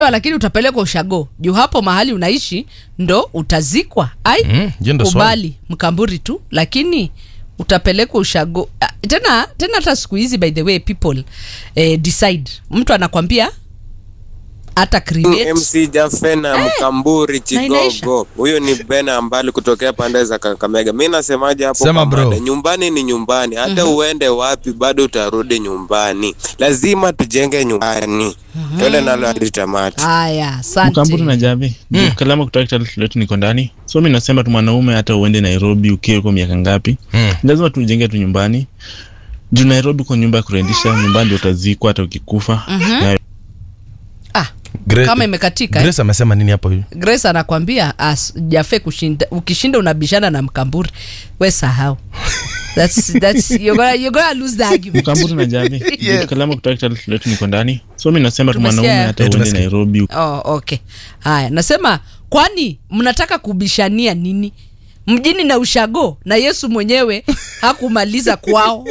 lakini utapelekwa ushago juu hapo mahali unaishi ndo utazikwa ai Mm, hiyo ndo swali. ubali mkamburi tu lakini utapelekwa ushago Ah, tena tena hata siku hizi by the way people eh, decide mtu anakwambia hata create MC Jafena Mkamburi na inaisha. Chigogo. Huyu ni Bena Ambali kutokea pande za Kakamega. Mimi nasemaje hapo Sema kwa bro. mada? Nyumbani ni nyumbani. Hata uende wapi bado utarudi nyumbani. Lazima tujenge nyumbani. Twende nalo hadi tamati. haya Mkamburu na asante Javi mm. Kalama kutoka Kitale letu niko ndani, so mi nasema tu mwanaume hata uende Nairobi ukiwa uko miaka ngapi, Mm. lazima tujenge tu nyumbani juu Nairobi kwa nyumba ya kurendisha, nyumbani ndio utazikwa hata ukikufa. Na ah, Gra- kama imekatika Grace amesema nini hapo hivi? grace anakwambia as jafe kushinda ukishinda unabishana na mkamburi we sahau that's, that's, you're gonna, you're gonna lose the argument Mkamburu na Javi Yes. Kalama kutoka Kitale letu niko ndani, so mi nasema tu Tumesikia. mwanaume hata Eh, uende tumesikia. Nairobi oh, okay haya nasema kwani mnataka kubishania nini mjini na ushago na yesu mwenyewe hakumaliza kwao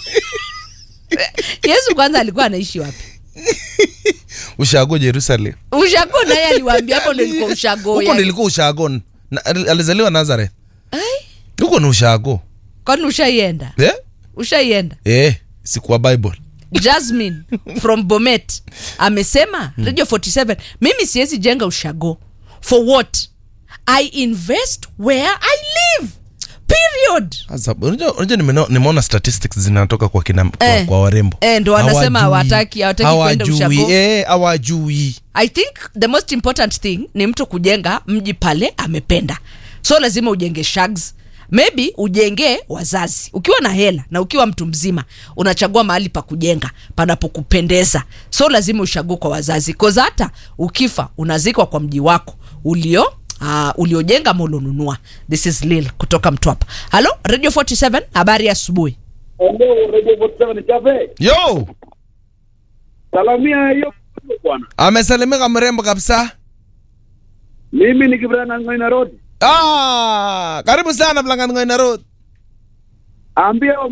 yesu kwanza alikuwa anaishi wapi Ushago Jerusalem. ushago naye aliwaambia hapo ndo ilikuwa ushago Huko yani. nilikuwa Ushago. Na- ali- Alizaliwa Nazareth. Huko ni Ushago. kwani ushaienda Eh? ushaienda Eh, sikuwa Bible. jasmine from bomet amesema radio 47 mimi siwezi jenga ushago for what i invest where i live period Sasa unajua unajua nimeno- nimeona statistics zinatoka kwa kina kwa, Eh. kwa warembo. Eh, ndo wanasema Hawajui. hawataki- hawataki kwenda Hawajui. ushago. Eh, hawajui. i think the most important thing ni mtu kujenga mji pale amependa so lazima ujenge shags maybe ujengee wazazi ukiwa na hela na ukiwa mtu mzima unachagua mahali pa kujenga panapokupendeza so lazima ushague kwa wazazi koza hata ukifa unazikwa kwa mji wako ulio Uh, uliojenga ama ulionunua this is lil kutoka mtwapa halo radio 47 habari ya asubuhi Hello, Radio 47 Jabe. Yo, Salamia hiyo bwana. amesalimika mrembo kabisa. Mimi ni Kibrana Ngoina Road. Ah, karibu sana Mlangani Road. Ambia